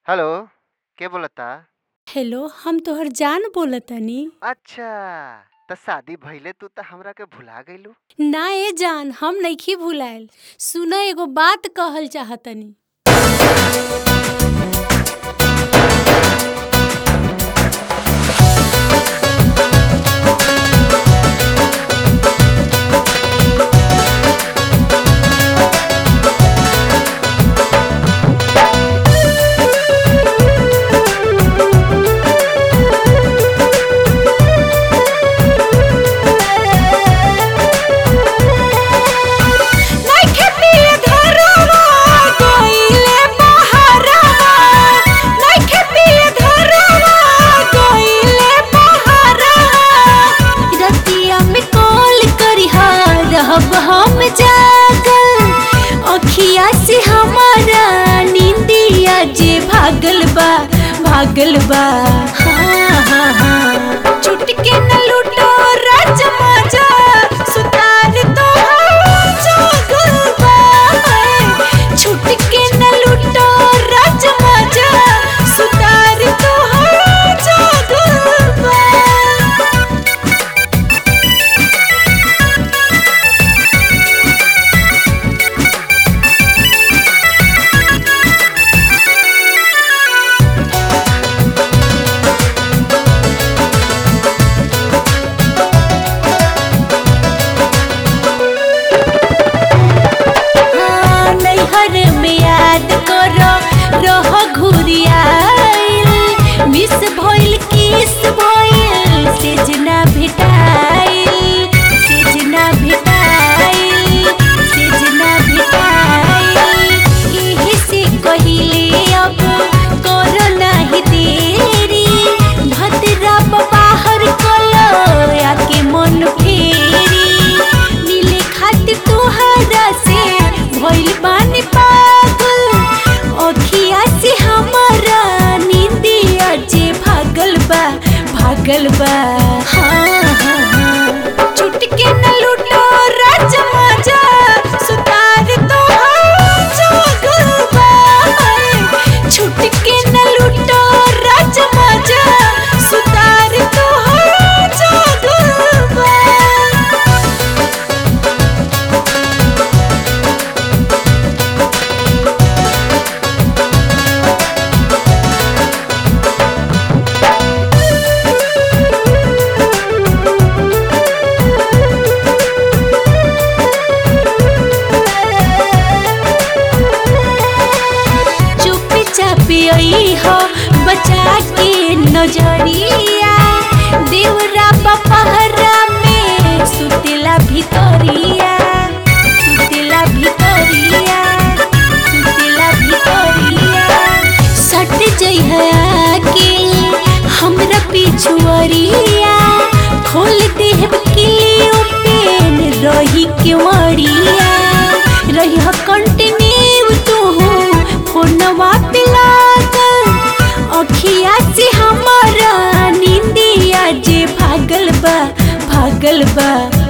hello के बोलता hello हम तोहर जान बोलतानी अच्छा त शादी भइले तू त हमरा के भुला गइलू ना ए जान हम नइखी भुलाइल सुन एगो बात कहल चाहतनी नइखे पिए धरवा गइले बहरवा नइखे पिए धरवा गइले बहरवा रतिया में कॉल करिहा रहब हम जागल अखिया से हमारा नींदिया जे भागल बा भागल बा हाँ हाँ हाँ चुटके न लूटो राज मजा सुतार तो जागल बा छुटके न लूटो राज मजा सुतार तो जागल बा हाँ, नैहर में याद करो रह घुरियाइल मिस भइल किस भइल सेजना भेटाइल सेजना भेटाइल सेजना भेटाइल एही से कहिले अब करो नाही देरी भद्रा बाहर कलो आके मन फेरी मिले खातिर तोहरा से भइल बानी पागल अखिया से हमारा नींदिया जे भागल बा भागल बा हाँ हाँ हाँ चुटके न लूटो राज मजा सुतार तो जागल बा छुटके न लूटो राज मजा सुतार तो जागल बा चुपी चापी आई हो बचा के नजरिया देवरा पपहरा में सुतेला भितरिया सुतेला भितरिया सुतेला भितरिया सट जइहा के हमरा पिछुअरिया खोल देहब किलियो पेन रही केवड़िया रही कंटिन्यू तू फोनवा पे लागल अखिया से हमारा नींदिया जे भागल बा भागल बा